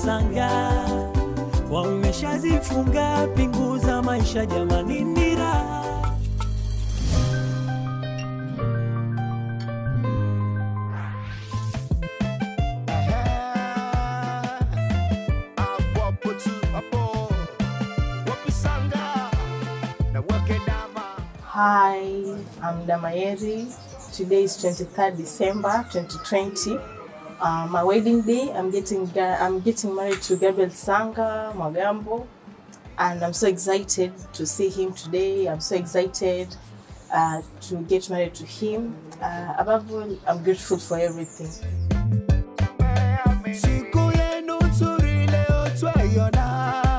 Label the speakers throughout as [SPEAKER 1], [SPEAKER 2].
[SPEAKER 1] sanga wameshazifunga pingu za maisha jamani ni raha
[SPEAKER 2] Hi, I'm Damayeri. Today is 23rd December 2020. Uh, my wedding day. I'm getting ga- I'm getting married to Gabriel Sanga Magambo, and I'm so excited to see him today. I'm so excited uh, to get married to him. Uh, above all, I'm grateful for everything.
[SPEAKER 3] Siku yenu nzuri leo twaiona.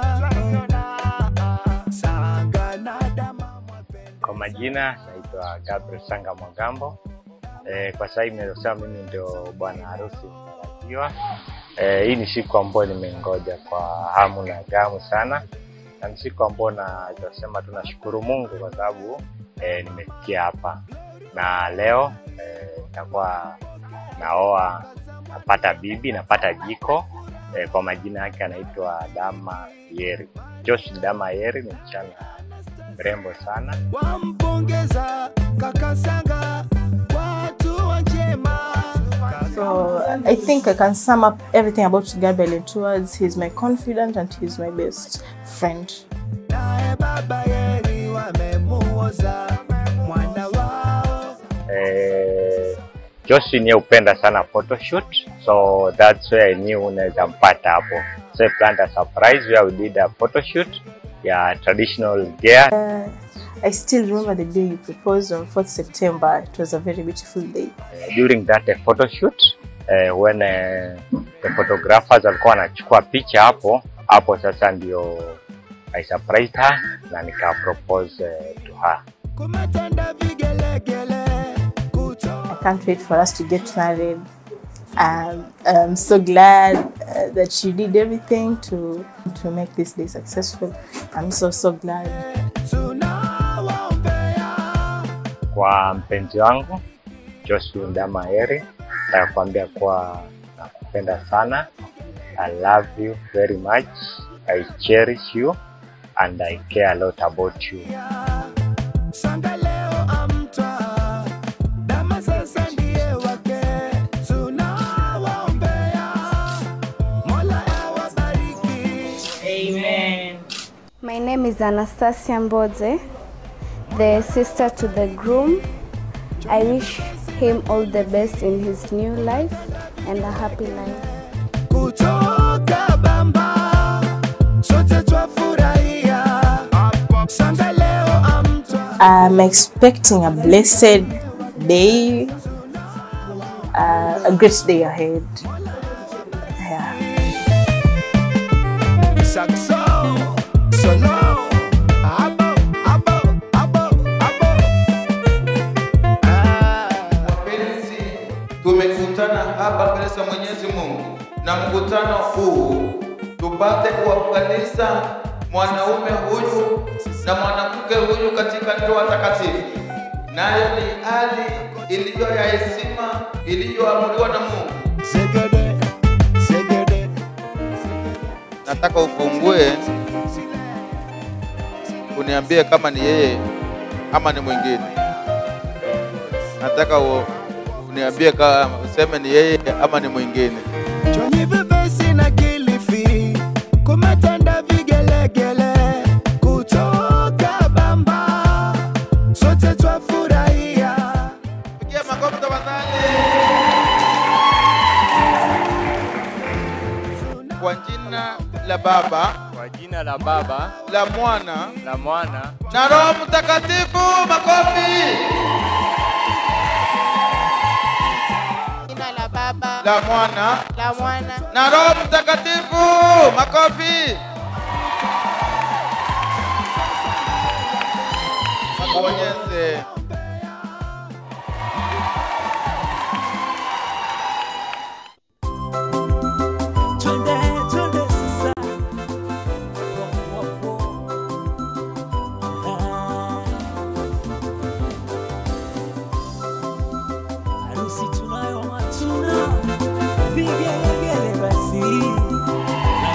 [SPEAKER 3] Sanga na dama mwapenda.
[SPEAKER 4] Kwa majina naitwa Gabriel Sanga Mwagambo. E, kwa sasa hivi naweza kusema mimi ndio bwana harusi mtarajiwa. E, hii ni siku ambayo nimengoja kwa hamu na gamu sana, na ni siku ambayo naweza kusema tunashukuru Mungu kwa sababu e, nimefikia hapa, na leo e, nitakuwa naoa, napata bibi, napata jiko. E, kwa majina yake anaitwa Dama Yeri. Josh Dama Yeri ni msichana mrembo sana.
[SPEAKER 3] Wampongeza kaka Sanga, watu wa njema.
[SPEAKER 2] So I think I can sum up everything about Gabriel in two words. He's my confidant and he's my best friend.
[SPEAKER 3] Naye baba Yeri wamemuoza mwana wao.
[SPEAKER 4] eh, Joshi niye upenda sana photoshoot so that's where I knew unaweza mpata hapo so I planned a surprise where we did a photoshoot ya traditional gear
[SPEAKER 2] I still remember the day you proposed on 4th September. It was a very beautiful day.
[SPEAKER 4] Eh, during that uh, photoshoot uh, when uh, the photographers walikuwa wanachukua picha hapo hapo sasa ndio I surprised her na nika propose uh, to her
[SPEAKER 3] Kumetanda vigelegele kutoa
[SPEAKER 2] I can't wait for us to get married. Um, I'm so glad uh, that you did everything to to make this day successful. I'm so so glad.
[SPEAKER 3] tunawaombea.
[SPEAKER 4] kwa mpenzi wangu Joshua Ndamaeri, nataka kuambia kuwa nakupenda sana. I love you very much. I cherish you and I care a lot about you.
[SPEAKER 3] Sanga leo amtwa, dama sasa ndiye wake. Tunawaombea, Mola awabariki.
[SPEAKER 2] Amen.
[SPEAKER 5] My name is Anastasia Mbodze, the sister to the groom. I wish him all the best in his new life and a happy life.
[SPEAKER 3] Kutoka Bamba, sote twafurahia. Sanga leo amtwa,
[SPEAKER 2] I'm expecting a blessed day, uh, a great day ahead. Yeah.
[SPEAKER 3] saxo, solo, abo, abo, abo, abo. Ah.
[SPEAKER 6] Wapenzi, tumekutana hapa mbele za Mwenyezi Mungu na mkutano huu tupate kuwaunganisha mwanaume huyu na mwanamke huyu katika ndoa takatifu, nayo ni hali iliyo ya heshima iliyoamuliwa na Mungu.
[SPEAKER 3] Zegede, zegede.
[SPEAKER 6] Nataka ufungue uniambie kama ni yeye ama ni mwingine. Nataka u- uniambie kama useme ni yeye ama ni mwingine.
[SPEAKER 3] Chonyi vipesi na Kilifi, kumetanda vigelegele kutoka Bamba, sote twafurahia.
[SPEAKER 6] Pigia makofi tafadhali. Kwa jina la Baba,
[SPEAKER 7] Kwa jina la Baba,
[SPEAKER 6] la Mwana
[SPEAKER 7] la Mwana
[SPEAKER 6] na Roho Mtakatifu. Makofi.
[SPEAKER 8] Jina la Baba,
[SPEAKER 6] La Mwana
[SPEAKER 8] la Mwana,
[SPEAKER 6] na Roho Mtakatifu. Makofi. Bonyeze.
[SPEAKER 1] Twende, twende sasa. Ah. Harusi tunayo matuna, vigelegele basi.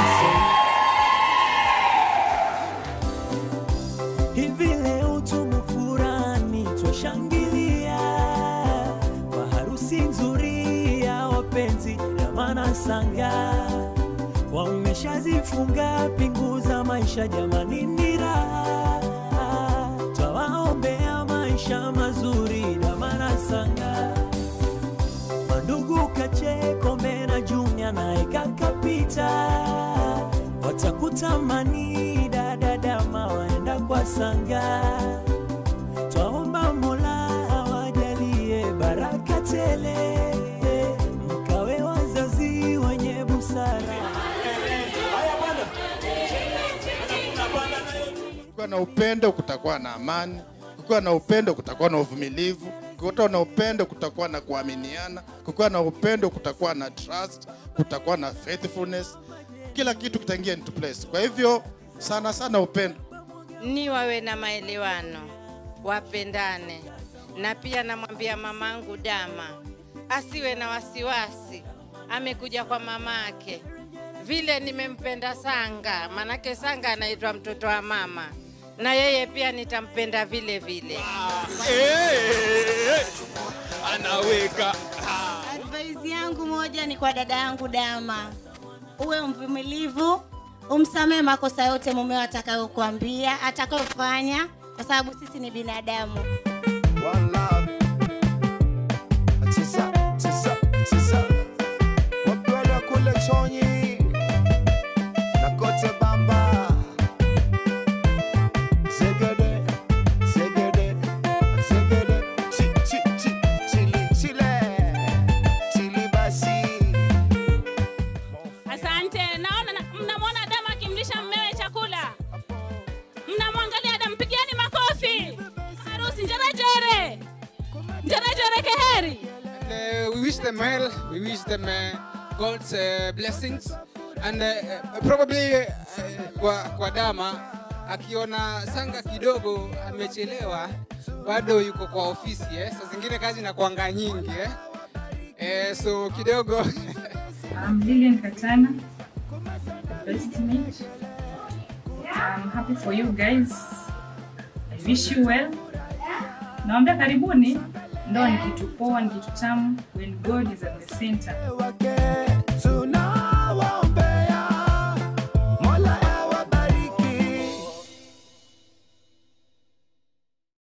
[SPEAKER 1] sanga wameshazifunga pingu za maisha jamani ni raha twawaombea maisha mazuri damana sanga mandugu kacheko mena jumia naye kakapita watakutamani dadadama waenda kwa sanga twaomba mola awajalie baraka tele mkawe wazazi wenye busara
[SPEAKER 8] Kukiwa na upendo kutakuwa na amani, kukiwa na upendo kutakuwa na uvumilivu, kukiwa na upendo kutakuwa na kuaminiana, kukiwa na upendo kutakuwa na trust, kutakuwa na faithfulness, kila kitu kitaingia into place. Kwa hivyo sana sana upendo.
[SPEAKER 9] ni wawe na maelewano, wapendane, na pia namwambia mamangu Dama asiwe na wasiwasi, amekuja kwa mamake vile nimempenda Sanga, manake Sanga anaitwa mtoto wa mama, na yeye pia nitampenda vile vile.
[SPEAKER 7] anaweka
[SPEAKER 10] Advice yangu moja ni kwa dada yangu Dama, uwe mvumilivu, umsamehe makosa yote mumeo atakayokuambia, atakayofanya, kwa sababu sisi ni binadamu.
[SPEAKER 3] One love. Tisa, tisa, tisa. Wapwele kule chonyi na kote bamba. Zegede, zegede, zegede. Chi, chi, chi, chili, chile. Chili basi.
[SPEAKER 11] Asante. Naona na- mnamwona Adamu akimlisha mmewe chakula, mnamwangalia Adamu, pigieni makofi. Harusi njerejere, njerejere keheri.
[SPEAKER 12] uh, we wish them well. We wish them uh, God's uh, blessings and uh, uh, probably uh, kwa, kwa Dama akiona Sanga kidogo amechelewa, bado yuko kwa ofisi eh. Saa zingine kazi inakuanga nyingi eh. Eh, so kidogo
[SPEAKER 13] I'm Lilian Katana, the best mate. I'm happy for you guys. I wish you well. Naambia karibuni. Ndoa ni kitu poa, ni kitu tamu when God is at the center.